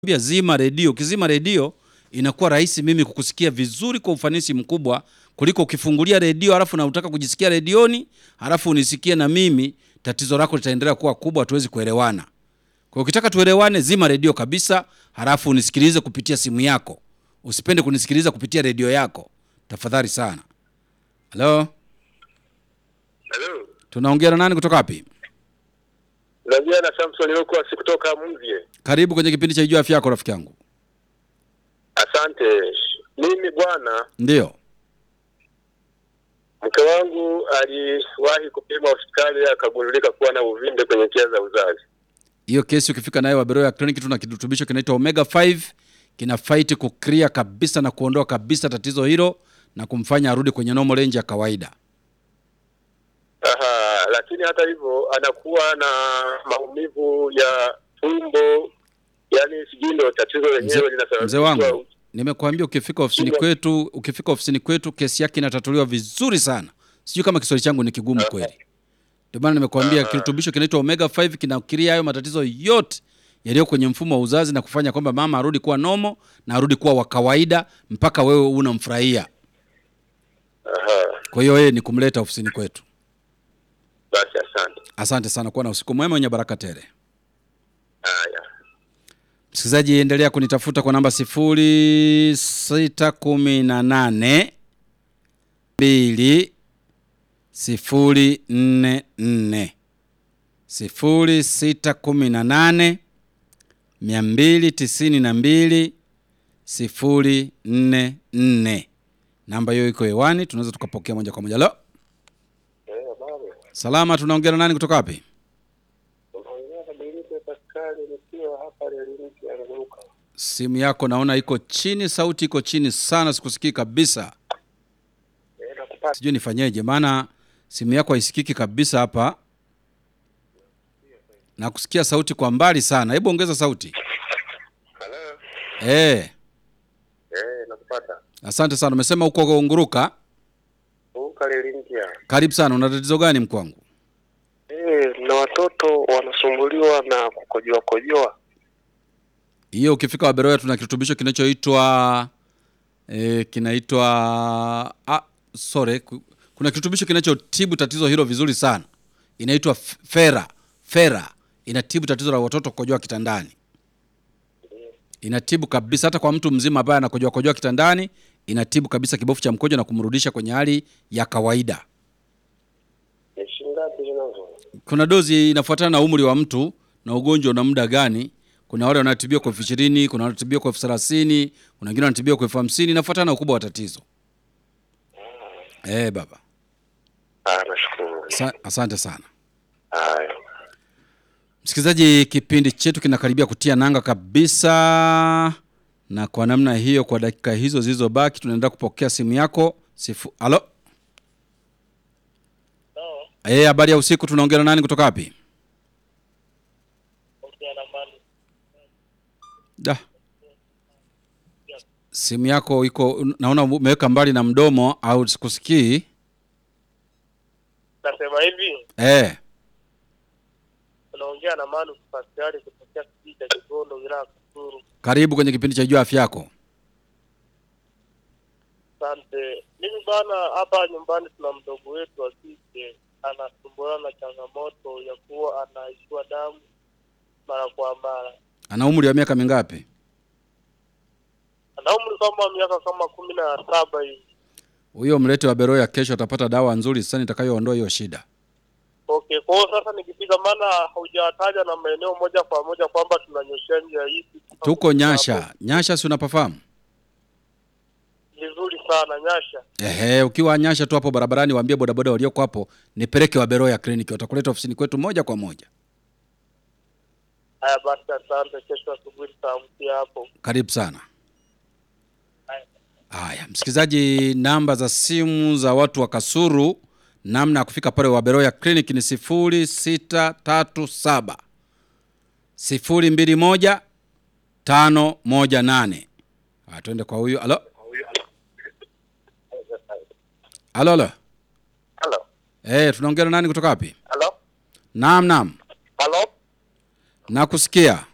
Ambia zima redio. Ukizima redio inakuwa rahisi mimi kukusikia vizuri kwa ufanisi mkubwa kuliko ukifungulia redio halafu na utaka kujisikia redioni halafu unisikie na mimi, tatizo lako litaendelea kuwa kubwa, hatuwezi kuelewana. Kwa hiyo ukitaka tuelewane, zima redio kabisa, halafu unisikilize kupitia simu yako. Usipende kunisikiliza kupitia redio yako, tafadhali sana. Halo, Hello. tunaongea na nani kutoka wapi? Naongea na Samson Lokuas kutoka Mvye. Karibu kwenye kipindi cha Ijua Afya Yako, rafiki yangu. Asante. Mimi bwana, Ndio. mke wangu aliwahi kupima hospitali akagundulika kuwa na uvimbe kwenye njia za uzazi. hiyo kesi ukifika nayo Waberoya Clinic tuna kirutubisho kinaitwa Omega 5 kina fight kukria kabisa na kuondoa kabisa tatizo hilo na kumfanya arudi kwenye normal range ya kawaida. Aha, lakini hata hivyo anakuwa na maumivu ya tumbo, yaani sijui ndio tatizo lenyewe Mzee linasababishwa. wangu, nimekuambia ukifika ofisini Ndio. kwetu, ukifika ofisini kwetu kesi yake inatatuliwa vizuri sana. Sijui kama Kiswahili changu ni kigumu kweli. Ndio maana nimekuambia kirutubisho kinaitwa Omega 5 kinakiria hayo matatizo yote yaliyo kwenye mfumo wa uzazi na kufanya kwamba mama arudi kuwa nomo na arudi kuwa wa kawaida mpaka wewe unamfurahia. Aha, Kwa hiyo yeye ni kumleta ofisini kwetu. basi asante. Asante sana, kuwa na usiku mwema wenye baraka tele. Haya. Msikilizaji, endelea kunitafuta kwa namba sifuri sita kumi na nane mbili sifuri nne nne sifuri sita kumi na nane mia mbili tisini na mbili sifuri nne nne. Namba hiyo iko hewani, tunaweza tukapokea moja kwa moja. Lo, Eh, habari. salama, tunaongea na nani kutoka wapi? Unaongea na Benito Pascal nikiwa hapa Leliki ya Nguruka. Simu yako naona iko chini, sauti iko chini sana, sikusikii kabisa. Eh, nakupata. Sijui nifanyeje, maana simu yako haisikiki kabisa hapa, na kusikia sauti kwa mbali sana. Hebu ongeza sauti. Hello. Eh, Eh, nakupata. asante sana. Umesema uko Nguruka. Nguruka Leliki. Karibu sana. Una tatizo gani mkwangu? Eh, na watoto wanasumbuliwa na kukojoa kojoa. Hiyo ukifika Waberoya tuna kirutubisho kinachoitwa eh, kinaitwa ah, sorry, ku- kuna kirutubisho kinachotibu tatizo hilo vizuri sana, inaitwa F- Fera. Fera inatibu tatizo la watoto kukojoa kitandani, inatibu kabisa. Hata kwa mtu mzima ambaye anakojoa kojoa kitandani, inatibu kabisa kibofu cha mkojo na kumrudisha kwenye hali ya kawaida. Ni shilingi ngapi zinazo? Kuna dozi inafuatana na umri wa mtu na ugonjwa na muda gani. Kuna wale wanatibiwa kwa elfu ishirini, kuna wanatibiwa kwa elfu thelathini, kuna wengine wanatibiwa kwa elfu hamsini. Inafuatana na ukubwa wa tatizo. Eh, baba, Ah, nashukuru. Sa asante sana Haya. msikilizaji. Kipindi chetu kinakaribia kutia nanga kabisa, na kwa namna hiyo, kwa dakika hizo zilizobaki, tunaenda kupokea simu yako. Sifu, alo, eh, habari ya usiku. Tunaongea na nani kutoka wapi? Da. Simu yako iko naona umeweka mbali na mdomo au sikusikii. Nasema hivi, Eh, unaongea na Manu Pascal kutokea kijiji cha Kigondo, wilaya ya Kasulu. karibu kwenye kipindi cha Jua Afya Yako. Asante. Mimi bana, hapa nyumbani tuna mdogo wetu wa kike anasumbuliwa na changamoto ya kuwa anaishiwa damu mara kwa mara. Ana umri wa miaka mingapi? Ana umri kama miaka kama kumi na saba hivi. Huyo mlete wa Beroya, kesho atapata dawa nzuri sana itakayoondoa hiyo shida. Okay, kwa hiyo sasa nikifika, maana haujataja na maeneo moja kwa moja kwamba tunanyoshea njia hii. Tuko Nyasha. Nyasha si unapafahamu? Vizuri sana Nyasha. Ehe, ukiwa Nyasha tu hapo barabarani waambie bodaboda walioko hapo nipeleke wa Beroya kliniki, watakuleta ofisini kwetu moja kwa moja. Haya basi, asante. Kesho asubuhi tutaamkia hapo. Karibu sana. Haya. Haya, msikilizaji, namba za simu za watu wa Kasuru, namna ya kufika pale Waberoya Clinic ni sifuri sita tatu saba sifuri mbili moja tano moja nane. Ah, Twende kwa huyu. Alo, alo, alo. Hello. Eh, tunaongea na nani kutoka wapi? Hello. Naam, naam, Hello. nakusikia.